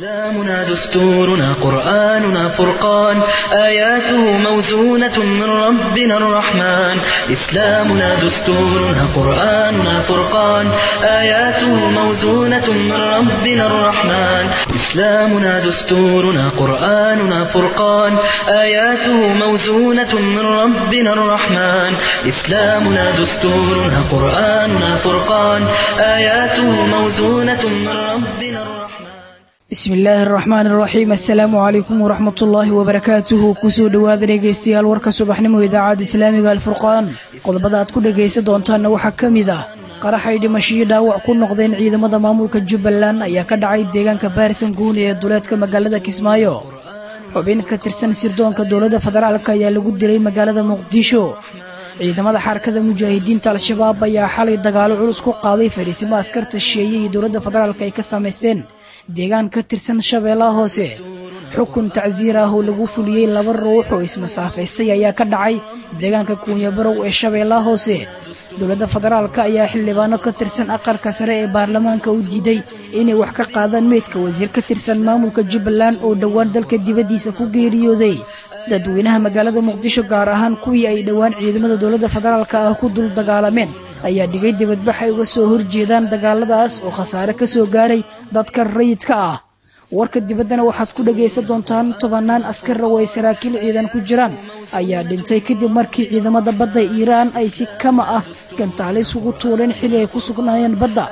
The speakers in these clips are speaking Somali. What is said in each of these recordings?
إسلامنا دستورنا قرآننا فرقان آياته موزونة من ربنا الرحمن إسلامنا دستورنا قرآننا فرقان آياته موزونة من ربنا الرحمن إسلامنا دستورنا قرآننا فرقان آياته موزونة من ربنا الرحمن إسلامنا دستورنا قرآننا فرقان آياته موزونة من ربنا الرحمن bismi illaahi araxmaan araxiim assalaamu calaykum waraxmatullaahi wabarakaatuhu kusoo dhowaada dhegaystayaal warka subaxnimo idaacadda islaamiga alfurqaan qodobada aad ku dhegaysan doontaanna waxaa ka mid ah qaraxay dhimashiyo dhaawac ku noqdeen ciidamada maamulka jubbaland ayaa ka dhacay deegaanka baarsan guuni ee duleedka magaalada kismaayo xubin ka tirsan sirdoonka dowladda federaalk ayaa lagu dilay magaalada muqdisho ciidamada xarakada mujaahidiinta al-shabaab ayaa xalay dagaalo culus ku qaaday fadhiisimo askarta shisheeye iyo dowladda federaalk ay ka samaysteen deegaan ka tirsan shabeellaha hoose xukun tacsiir ah oo lagu fuliyey laba ruux oo ismasaafaystay ayaa ka dhacay deegaanka kuunyabarow ee shabeellaha hoose dowladda federaalk ayaa xildhibaano ka tirsan aqalka sare ee baarlamaanka u diiday inay wax ka qaadaan meydka wasiir ka tirsan maamulka jubbaland oo dhowaan dalka dibaddiisa ku geeriyooday dadweynaha magaalada muqdisho gaar ahaan kuwii ay dhowaan ciidamada dowladda federaalk ah ku dul dagaalameen ayaa dhigay dibadbax ay uga soo horjeedaan dagaaladaas oo khasaare ka soo gaaray dadka rayidka ah warka dibaddana waxaad ku dhagaysan doontaan tobannaan askar oo ay saraakiil ciidan ku jiraan ayaa dhintay kadib markii ciidamada badda iiraan ay si kama ah gantaalis ugu tuuleen xili ay ku sugnaayeen badda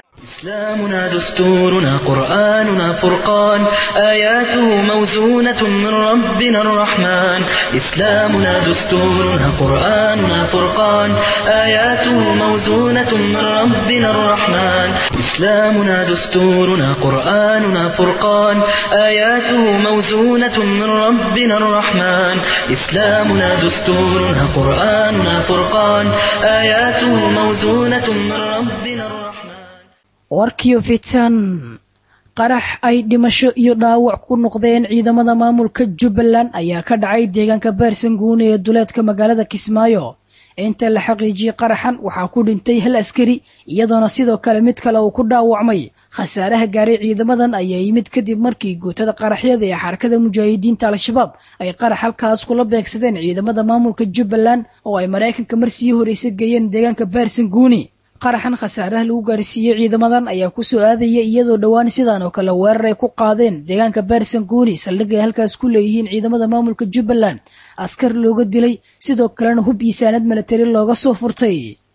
إسلامنا دستورنا قرآننا فرقان آياته موزونة من ربنا الرحمن إسلامنا دستورنا قرآننا فرقان آياته موزونة من ربنا الرحمن إسلامنا دستورنا قرآننا فرقان آياته موزونة من ربنا الرحمن إسلامنا دستورنا قرآننا فرقان آياته موزونة من ربنا الرحمن warkiyo fitan qarax ay dhimasho iyo dhaawac ku noqdeen ciidamada maamulka jubbaland ayaa ka dhacay deegaanka baarsan guuni ee duleedka magaalada kismaayo inta la xaqiijiyey qaraxan waxaa ku dhintay hal askari iyadoona sidoo kale mid kale uu ku dhaawacmay khasaaraha gaaray ciidamadan ayaa yimid kadib markii guutada qaraxyada ee xarakada mujaahidiinta al-shabaab ay qarax halkaas kula beegsadeen ciidamada maamulka jubbaland oo ay maraykanka mar sii horeysa geeyeen deegaanka baarsan guuni qaraxan khasaaraha lagu gaarsiiyey ciidamadan ayaa ku soo aadaya iyadoo dhowaan sidan oo kale weerar ay ku qaadeen deegaanka baarsan guuni saldhig ay halkaas ku leeyihiin ciidamada maamulka jubbaland askar looga dilay sidoo kalena hub iyo saanad milatari looga soo furtay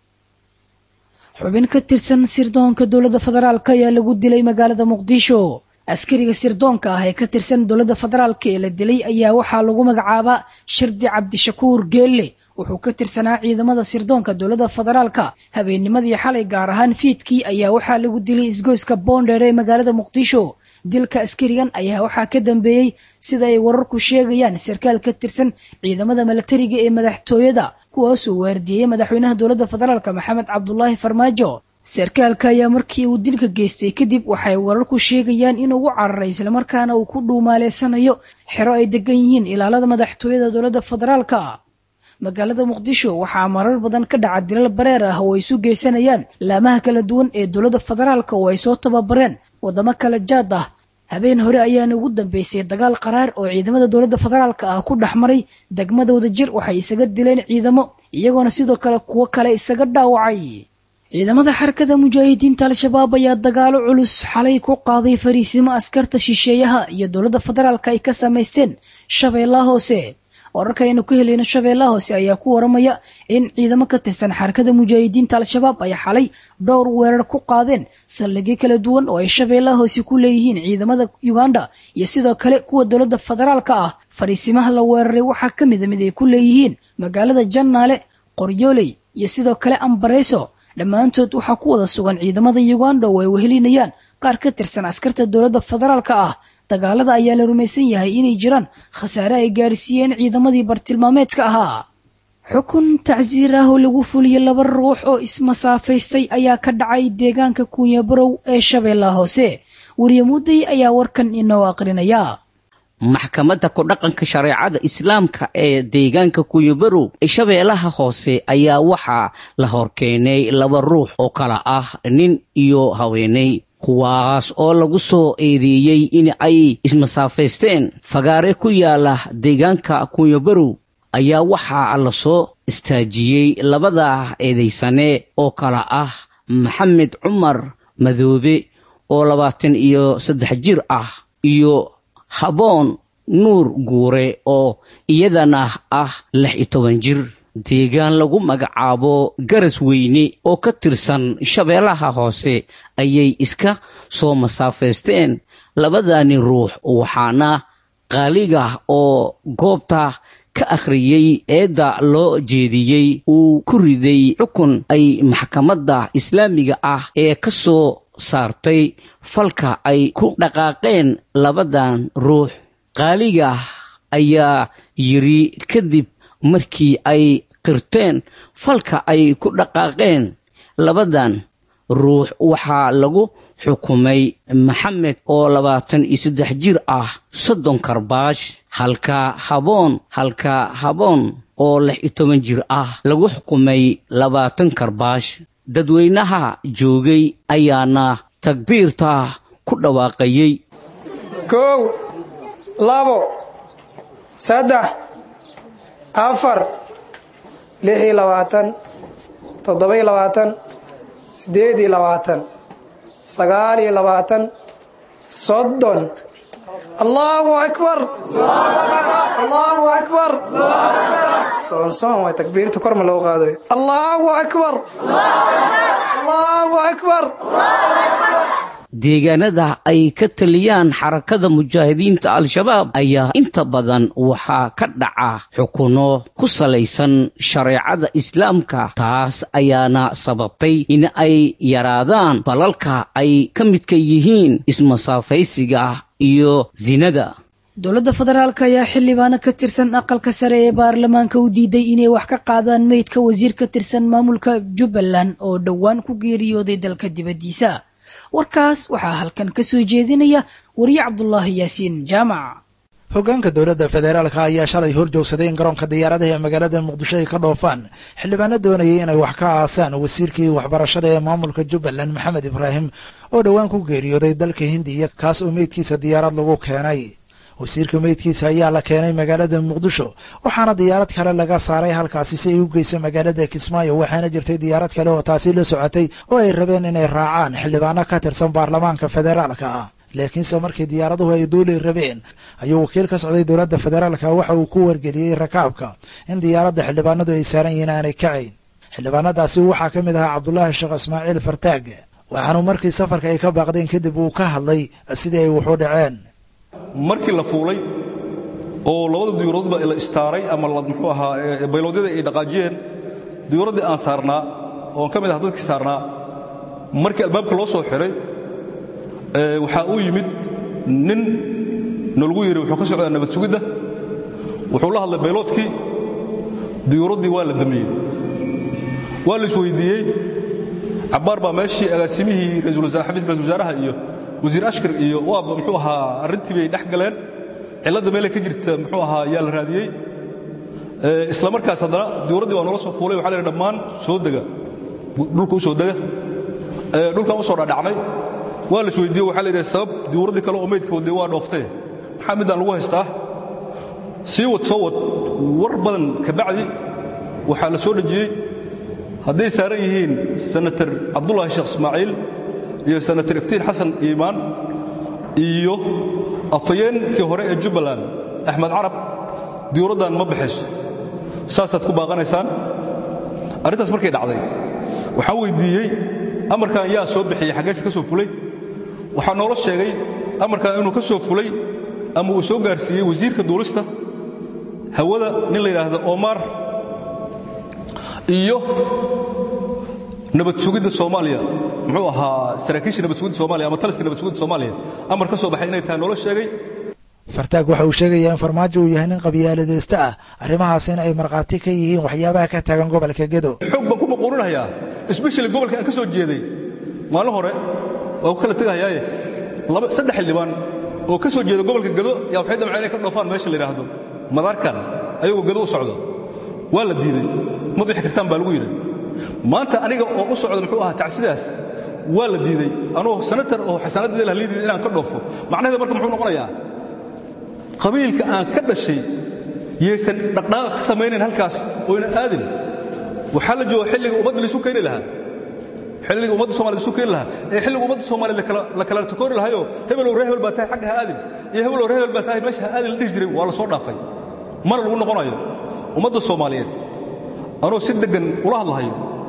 xubin ka tirsan sirdoonka dowladda federaalk ayaa lagu dilay magaalada muqdisho askariga sirdoonka ah ee ka tirsan dowladda federaalk ee la dilay ayaa waxaa lagu magacaabaa shardi cabdishakuur geelle wuxuu ka tirsanaa ciidamada sirdoonka dowladda federaalka habeennimadii xalay gaar ahaan fiidkii ayaa waxaa lagu dilay isgoyska boondheer ee magaalada muqdisho dilka askarigan ayaa waxaa ka dambeeyey sida ay wararku sheegayaan sarkaal ka tirsan ciidamada milatariga ee madaxtooyada kuwaasoo waardieyey madaxweynaha dowladda federaalk maxamed cabdulaahi farmaajo sarkaalka ayaa markii uu dilka geystay kadib waxay wararku sheegayaan inuu u cararay islamarkaana uu ku dhuumaaleysanayo xero ay degan yihiin ilaalada madaxtooyada dowladda federaalka magaalada muqdisho waxaa marar badan ka dhaca dilal bareer ah oo ay isu geysanayaan laamaha kala duwan ee dowladda federaalka oo ay soo tababareen waddamo kala jaad ah habeen hore ayaana ugu dambeysay dagaal qaraar oo ciidamada dowladda federaalka ah ku dhex maray degmada wadajir waxay isaga dileen ciidamo iyagoona sidoo kale kuwo kale isaga dhaawacay ciidamada xarakada mujaahidiinta al-shabaab ayaa dagaalo culus xalay ku qaaday fariisimo askarta shisheeyaha iyo dowladda federaalka ay ka samaysteen shabeellaha hoose wararka aynu ka helayno shabeellaha hoose ayaa ku waramaya in ciidamo ka tirsan xarakada mujaahidiinta al-shabaab ay xalay dhowr weerar ku qaadeen saldhigyo kala duwan oo ay shabeellaha hoose ku leeyihiin ciidamada uganda iyo sidoo kale kuwa dowladda federaalka ah fariisimaha la weeraray waxaa ka mida mid ay ku leeyihiin magaalada jannaale qoryooley iyo sidoo kale ambareyso dhammaantood waxaa ku wada sugan ciidamada uganda oo ay wehelinayaan qaar ka tirsan askarta dowladda federaalka ah dagaalada ayaa la rumaysan yahay inay jiraan khasaare ay gaarsiiyeen ciidamadii bartilmaameedka ahaa xukun tacsiir ah oo lagu fuliyey laba ruux oo ismasaafaystay ayaa ka dhacay deegaanka kuunyabarow ee shabeellaha hoose weriyamuuday ayaa warkan inoo aqrinaya maxkamadda ku-dhaqanka shareecada islaamka ee deegaanka kunyabarow shabeellaha hoose ayaa waxaa la horkeenay laba ruux oo kala ah nin iyo haweeney kuwaas oo lagu soo eedeeyey in ay ismasaafaysteen fagaare ku yaala deegaanka kunyabarow ayaa waxaa la soo istaajiyey labada eedaysane oo kala ah maxamed cumar madoobe oo labaatan iyo saddex jir ah iyo haboon nuur guure oo iyadana ah lix iyo toban jir deegaan lagu magacaabo garas weyne oo ka tirsan shabeellaha hoose ayay iska soo masaafaysteen labadani ruux waxaana qaaliga oo goobta ka akhriyey eedda loo jeediyey uu ku riday xukun ay maxkamadda islaamiga ah ee ka soo saartay falka ay ku dhaqaaqeen labadan ruux qaaliga ayaa yidhi kadib markii ay qirteen falka ay ku dhaqaaqeen labadan ruux waxaa lagu xukumay maxamed oo labaatan iyo saddex jir ah soddon karbaash halka haboon halka haboon oo lix iyo toban jir ah lagu xukumay labaatan karbaash dadweynaha joogay ayaana takbiirta ku dhawaaqayey kow labo saddex afar lix iyo labaatan toddoba iyo labaatan siddeed iyo labaatan sagaal iyo labaatan soddon allahu akbar allahu akbar soonsoon waa takbiirta kor ma loo qaado allahu akbar allahu akbar deegaanada ay ka taliyaan xarakada mujaahidiinta al-shabaab ayaa inta badan waxaa ka dhaca xukuno ku salaysan shareecada islaamka taas ayaana sababtay in ay yaraadaan falalka ay ka midka yihiin ismasaafaysiga iyo sinada dowladda federaalk ayaa xildhibaano ka tirsan aqalka sare ee baarlamaanka u diiday inay wax ka qaadaan meydka wasiir ka tirsan maamulka jubbaland oo dhowaan ku geeriyooday dalka dibaddiisa warkaas waxaa halkan ka soo jeedinaya wariye cabdulaahi yaasiin jaamac hoggaanka dowladda federaalka ayaa shalay hor joogsaday in garoonka diyaaradaha ee magaalada muqdisho ay ka dhoofaan xildhibaano doonayay inay wax ka aasaan wasiirkii waxbarashada ee maamulka jubbaland maxamed ibraahim oo dhowaan ku geeriyooday dalka hindiya kaas oo meydkiisa diyaarad lagu keenay wasiirka meydkiisa ayaa la keenay magaalada muqdisho waxaana diyaarad kale laga saaray halkaasi si ay u geyso magaalada kismaayo waxaana jirtay diyaarad kale oo taasi la socotay oo ay rabeen inay raacaan xildhibaano ka tirsan baarlamaanka federaalka ah laakiinse markii diyaaraduhu ay duuli rabeen ayuu wakiil ka socday dowladda federaalka waxa uu ku wargeliyey rakaabka in diyaaradda xildhibaanadu ay saaran yihiin aanay kacayn xildhibaanadaasi waxaa ka mid ahaa cabdulaahi sheekh ismaaciil fartaag waxaanu markii safarka ay ka baaqdeen kadib uu ka hadlay sidii ay waxu dhaceen markii la fuulay oo labada diyuuradoodba la istaaray ama muxuu ahaa bayloodyada ay dhaqaajiyeen diyuuraddii aan saarnaa oon ka mid aha dadkii saarnaa markii albaabka loo soo xiray waxaa uu yimid nin nalagu yidhi wuxuu ka socdaa nabad sugidda wuxuu la hadlay bayloodkii diyuuraddii waa la damiyey waa la isweydiiyey cabbaar baa meeshii agaasimihii xafiiska ra-isul wasaaraha iyo wasiir ashkar iyo waaba muxuu ahaa arrintii bay dhex galeen cilladda meelay ka jirta muxuu ahaa yaa la raadiyey isla markaas haddana diyuuraddii waa noola soo fuulay waxa la yidhi dhammaan soo dega dhulka u soo dega dhulkan u soo dhadhacnay waa la isweydiiye waxa la yidhi sabab diyuuraddii kale oo meydka wadday waa dhooftee maxaa middaan lagu haystaa sii wad soo wad war badan ka bacdi waxaa la soo dhejiyey hadday saaran yihiin senatar cabdulaahi sheekh ismaaciil iyo senatar iftiin xasan iimaan iyo afhayeenkii hore ee jubbaland axmed carab diyuuraddan ma baxayso saasaad ku baaqanaysaan arrintaas markay dhacday waxaan weyddiiyey amarkan yaa soo bixiyey xaggeese ka soo fulay waxaa noola sheegay amarkan inuu ka soo fulay ama uu soo gaarsiiyey wasiirka duulista hawada nin la yidhaahdo omar iyo nabad sugidda soomaaliya muxuu ahaa saraakiisha nabad sugidda soomaaliya ama taliska nabad sugidda soomaaliya amar ka soo baxay inay tahay noola sheegay fartaag waxa uu sheegayaa in farmaajo uu yahay nin qabyaaladaysta ah arrimahaasina ay markhaati ka yihiin waxyaabaha ka taagan gobolka gedo xoog baan ku maquurinayaa especially gobolka aan ka soo jeeday maalin hore waa ku kala tegahayaaye laba saddex xildhibaan oo ka soo jeeda gobolka gedo yaa waxay damceen inay ka dhoofaan meesha la yidhaahdo madaarkan ayagoo gedo u socdo waa la diiday ma bixi kartaan baa lagu yidhi maanta aniga oo u socda muxuu ahaa tacsidaas waa la diiday anuu sanatar oo xasaanadeeda lahlii diiday inaan ka dhoofo macnaheeda marka muxuu noqonayaa qabiilka aan ka dhashay yaysan dhaqdhaqaaq ka samaynayn halkaas oyna aadin waxaa la jooga xilliga ummadda laisu keeni lahaa xilliga ummadda somaliyed isu keeni lahaa ee xilliga ummadda soomaaliyed la kala takoori lahayo hebelow ree hebel baa tahay xagga ha aadin iyo hebelow ree hebel baa tahay meesha ha aadin la dhihi jiray waa la soo dhaafay mana lagu noqonayo ummadda soomaaliyeed anuu si deggan ula hadlahayo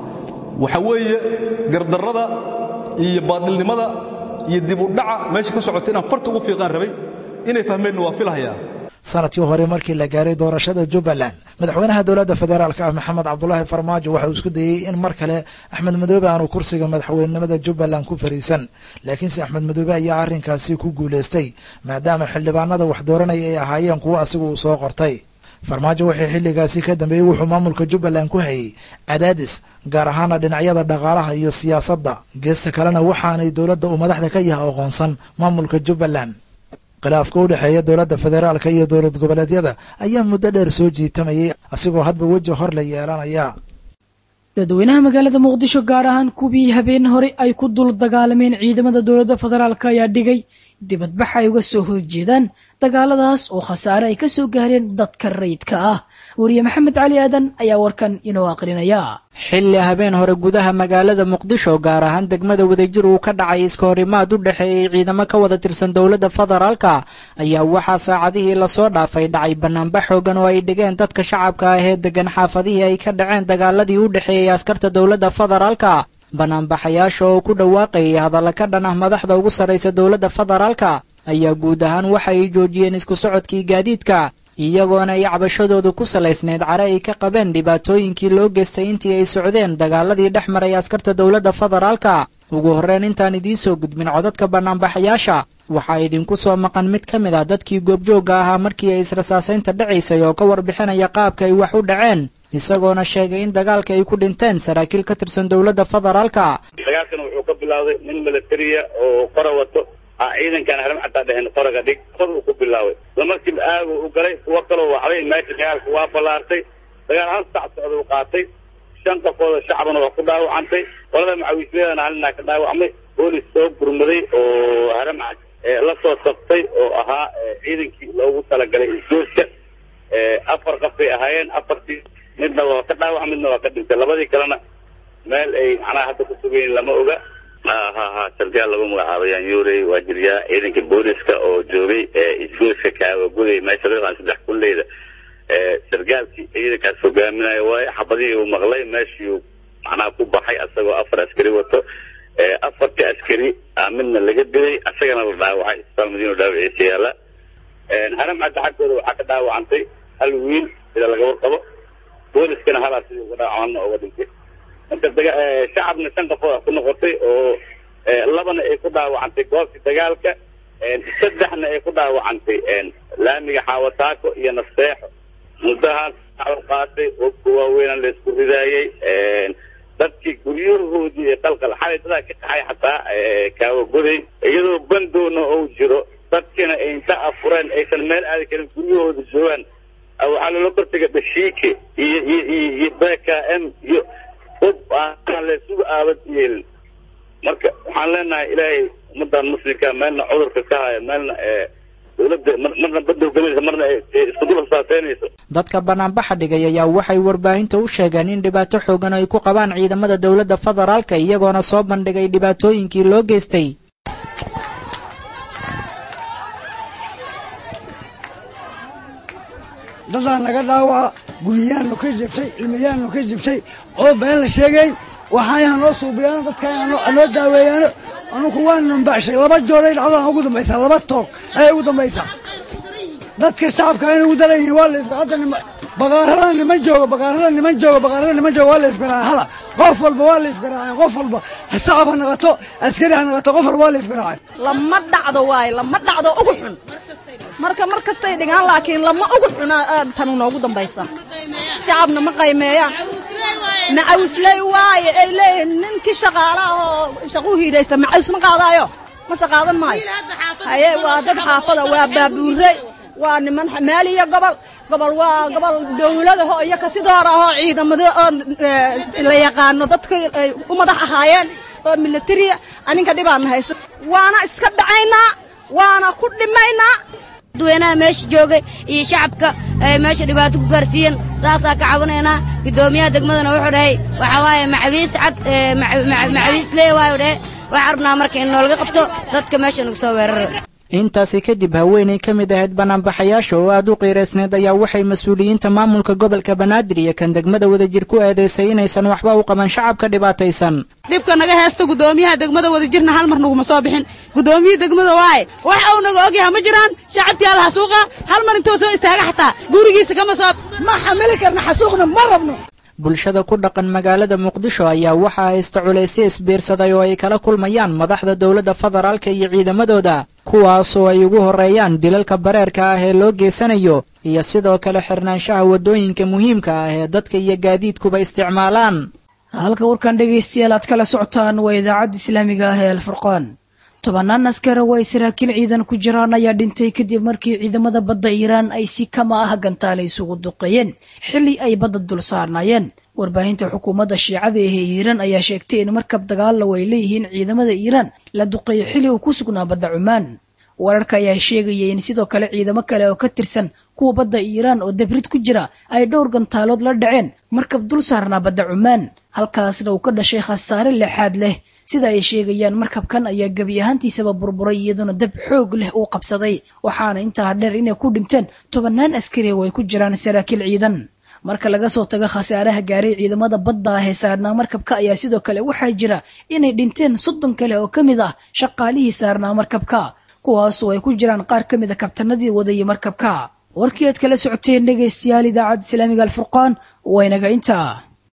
waxa weeye gardarrada iyo baadilnimada iyo dib u dhaca meesha ka socota inaan farta ugu fiiqaan rabay inay fahmeenna waa filahayaa sanadkii hore markii la gaaray doorashada jubbaland madaxweynaha dowladda federaalk ah maxamed cabdulaahi farmaajo waxa uu isku dayey in mar kale axmed madoobe aanu kursiga madaxweynenimada jubbaland ku fariisan laakiinse axmed madoobe ayaa arrinkaasi ku guulaystay maadaama xildhibaanada wax dooranaya ay ahaayeen kuwo asigu uu soo qortay farmaajo wixii xilligaasi ka dambeeyey wuxuu maamulka jubbaland ku hayay cadaadis gaar ahaana dhinacyada dhaqaalaha iyo siyaasadda geesta kalena waxaanay dowladda uu madaxda ka yahay aqoonsan maamulka jubbaland khilaafka u dhexeeya dowladda federaalka iyo dowlad goboleedyada ayaa muddo dheer soo jiitamayay asigoo hadba weji hor la yeelanaya dadweynaha magaalada muqdisho gaar ahaan kuwii habeen hore ay ku dul dagaalameen ciidamada dowladda federaalk ayaa dhigay dibadbax ay uga soo horjeedaan dagaaladaas oo khasaare ay ka soo gaareen dadka rayidka ah wariye maxamed cali aadan ayaa warkan inoo aqrinaya xilli habeen hore gudaha magaalada muqdisho gaar ahaan degmada wadajir uu ka dhacay iska horimaad u dhexeeyey ciidamo ka wada tirsan dowladda federaalka ayaa waxaa saacadihii lasoo dhaafay dhacay banaanbax xoogan oo ay dhigeen dadka shacabka ah ee degan xaafadihii ay ka dhaceen dagaaladii u dhexeeyey askarta dowladda federaalka banaanbaxayaasha oo ku dhawaaqayay hadalla ka dhan ah madaxda ugu sarraysa dowladda federaalka ayaa guud ahaan waxa ay joojiyeen isku socodkii gaadiidka iyagoona ay cabashadoodu ku salaysnayd care ay ka qabeen dhibaatooyinkii loo geystay intii ay socdeen dagaaladii dhex maray askarta dowladda federaalka ugu horreyn intaan idiin soo gudbin codadka banaanbaxayaasha waxaa idinku soo maqan mid ka mid ah dadkii goobjoogga ahaa markii ay israsaasaynta dhacaysay oo ka warbixinaya qaabka ay wax u dhaceen isagoona sheegay in dagaalka ay ku dhinteen saraakiil ka tirsan dowladda federaalka dagaalkan wuxuu ka bilaawday nin milatariya oo qora wato ciidankaan haram xataa dheheen qoraga dhig qor uu ku bilaaway lamarkiiba aagu u galay kuwo kaloo waxbay meesha dagaalka waa ballaartay dagaal hal sac socda u qaatay shan qofooda shacbana waa ku dhaawacantay qolada macawiisleedana halinaa ka dhaawacmay boolis soo gurmaday oo haram la soo sabtay oo ahaa ciidankii loogu talagalay isgoodka afar qof bay ahaayeen afartii midna waa ka dhaawac midna waa ka dhintay labadii kalena meel ay macnaha hadda ku sugayiin lama oga ha ha ha sarkaal lagu magacaabayaan yuurey waa jiryaa ciidanka booliska oo joogay isgoyska kaawaguday meesha loo yaqaan saddex kulleyda sarkaalkii ciidankaas hogaaminaya waaye xabadihii uu maqlay meeshii macnaha ku baxay asagoo afar askari wato afartii askari midna laga dilay asagana la dhaawacay isbitaal madiino dhaawiciisa yaala haram cadda xaggooda waxaa ka dhaawacantay hal wiil sida laga warqabo booliskana halaa sidii uga dhaawacana uga dhintay marka shacabna shan qofood ku noqotay oo labana ay ku dhaawacantay goobtii dagaalka saddexna ay ku dhaawacantay laamiga xaawataako iyo naseexo muddahaas qaatay hubka waaweynaan la isku ridaayey dadkii guryahoodii ee qalqal xalay dadaa ka kaxay xataa kaawagoday iyadoo bandoona ou jiro dadkina ay inta afureen aysan meel aadi karin guryahooda joogaan waxaa loola kortega dhashiike iyo iyo iyo iyo b k m iyo hub aan laysugu aabad yeelin marka waxaan leenahay ilaahay ummadan muslimka meelna cudurka ka haya meelna dowladda marna badda hogaminaysa marna isku dul hasaaseynayso dadka banaanbaxa dhigay ayaa waxay warbaahinta u sheegeen in dhibaato xoogan ay ku qabaan ciidamada dowladda federaalka iyagoona soo bandhigay dhibaatooyinkii loo geystay dadaa naga dhaawaca guryayaannu ka jabtay ilmayaannu ka jabtay oo been la sheegay waxay hanoo suubiyaano dadka anoo daaweeyaano anugu waa nambaxshay laba jooray dhacdaan ugu dambaysaa laba toog ayay ugu dambaysaa dadka shacabka ayna ugu daran yihiin waa laifka hadda baqaarada niman jooga baqaarada niman jooga baqaarada niman jooga waa laifgaraaca hala qof walba waa laifgaraacay qof walba shacab ha naqato askari ha naqato qof walba waa laifgaraacay lama dhacdo waaye lama dhacdo ugu xun marka mar kastay dhigaan laakiin lama ugu xuna tanu noogu dambaysa shacabna ma qaymeeyaan macawisley waaye ay leeyihiin ninkii shaqaalaha oo shaqu hiidaysta macawis ma qaadaayo mase qaadan maayo haye waa dad xaafada waa baabuurey waa niman xamaaliya gobol gobol waa gobol dawladaho iyo kasidoor ahoo ciidamado oo la yaqaano dadka ay u madax ahaayeen oo militariya aninka dhibaana haysta waana iska dhacaynaa waana ku dhimaynaa dadweynaha meesha joogay iyo shacabka ay meesha dhibaato ku gaarsiiyeen saasaa ka cabanaynaa guddoomiyaha degmadana wuxuu dhahay waxaa waaye macabiis cad macabiis lee waayu dhahe waxaan rabnaa marka in noolaga qabto dadka meesha nagu soo weerara intaasi kadib haweenay ka mid ahayd banaanbaxayaasha oo aad u qiiraysneed ayaa waxay mas-uuliyiinta maamulka gobolka banaadir iyo kan degmada wadajir ku eedaysay inaysan waxba u qaban shacabka dhibaataysan dhibka naga heesta guddoomiyaha degmada wadajirna hal mar naguma soo bixin guddoomiyihii degmada waaye wax uu naga ogyaha ma jiraan shacabtii alla xasuuqa hal mar intuu soo istaaga xataa gurigiisa kama soo ma xamili karna xasuuqna ma rabno bulshada ku dhaqan magaalada muqdisho ayaa waxaa haysta culaysyo isbiirsaday oo ay kala kulmayaan madaxda dowladda federaalka iyo ciidamadooda kuwaasoo ay ugu horreeyaan dilalka bareerka ah ee loo geysanayo iyo sidoo kale xirnaanshaha waddooyinka muhiimka ah ee dadka iyo gaadiidkuba isticmaalaan halka warkan dhegaystayaal aad kala socotaan waa idaacadda islaamiga ah ee alfurqaan tobanaan askara oo ay saraakiil ciidan ku jiraan ayaa dhintay kadib markii ciidamada badda iiraan ay si kama ah gantaale isugu duqeeyeen xilli ay badda dul saarnaayeen warbaahinta xukuumadda shiicada ee iiraan ayaa sheegtay in markab dagaalla ay leeyihiin ciidamada iiraan la duqeeyo xilli uu ku sugnaa badda cumaan wararka ayaa sheegaya in sidoo kale ciidamo kale oo ka tirsan kuwa badda iiraan oo dabrid ku jira ay dhowr gantaalood la dhaceen markab dul saarnaa badda cumaan halkaasna uu ka dhashay khasaare lexaad leh sida ay sheegayaan markabkan ayaa gebi ahaantiisaba burburay iyadoona dab xoog leh uu qabsaday waxaana intaa dheer inay ku dhinteen tobannaan askari oo ay ku jiraan saraakiil ciidan marka laga soo tago khasaaraha gaaray ciidamada badda ah ee saarnaa markabka ayaa sidoo kale waxaa jira inay dhinteen soddon kale oo ka mid ah shaqaalihii saarnaa markabka kuwaasoo ay ku jiraan qaar ka mid a kabtanadii wadayay markabka warkii aad kala socoteen dhegaystayaal idaacadda islaamiga alfurqaan waynaga intaa